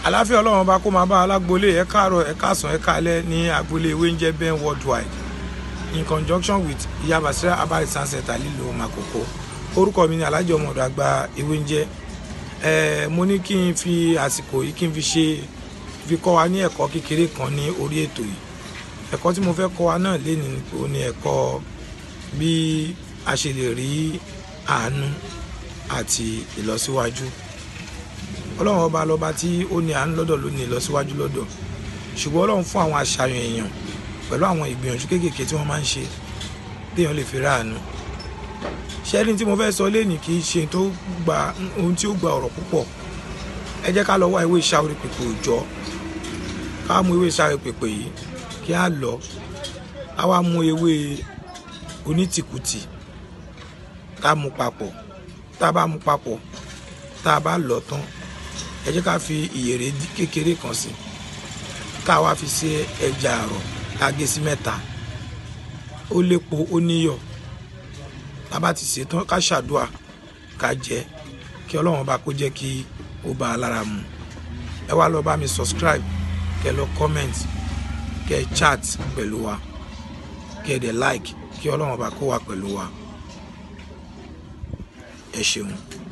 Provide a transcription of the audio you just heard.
àláfíà ọlọ́run bá kó máa bá alágbolé ẹ káàárọ̀ ẹ káàsán ẹ káalẹ́ ní agboolé ewé ń jẹ́ ben worldwide in conjunction with ìyá basira abari sanseta lílo makoko orúkọ mi ni alhaji ọmọdé àgbà ewé ń jẹ́ ẹ mo ní kí n fi àsìkò yìí kí n fi ṣe fi kọ́ wa ní ẹ̀kọ́ kékeré kan ní orí ètò yìí ẹ̀kọ́ tí mo fẹ́ kọ́ wa náà lé ní ní ẹ̀kọ́ bí a ṣe lè rí àánú àti ìlọsíwájú ọlọ́run ọba lọ́ba tí ó ní àánú lọ́dọ̀ ló ní ìlọsíwájú lọ́dọ̀ ṣùgbọ́n ọlọ́run fún àwọn àṣàyàn èèyàn pẹ̀lú àwọn ìgbìyànjú kéékèèké tí wọ́n máa ń ṣe téèyàn lè fi ráàánú ṣẹ́ni tí mo fẹ́ sọ léènì kì í ṣe tó gba ohun tí ó gba ọ̀rọ̀ púpọ̀ ẹ jẹ́ ká lọ wá ewé ìṣàwórí pèpè òòjọ́ ká mú ewé ìṣàwórí pèpè yìí kí á lọ á wá mú ewé onítìkùtì ká mú papọ̀ tá a bá mú papọ̀ tá a bá lọ tán ẹ jẹ́ ká fi ìyèrè kékeré kan sí ká wá fi ṣe ẹja àrọ̀ ká gé sí mẹ́ta ó lépo ó níyọ̀ tá a bá ti ṣe tán ká ṣàdúà ká jẹ kí ọlọ́run bá kó jẹ́ kí ó bá a lára mu ẹ wá lọ bá mi subscribe kẹ lọ comment kẹ chat pẹ̀lú wa kẹ dẹ̀ like kí ọlọ́run bá kó wa pẹ̀lú wa ẹ ṣeun.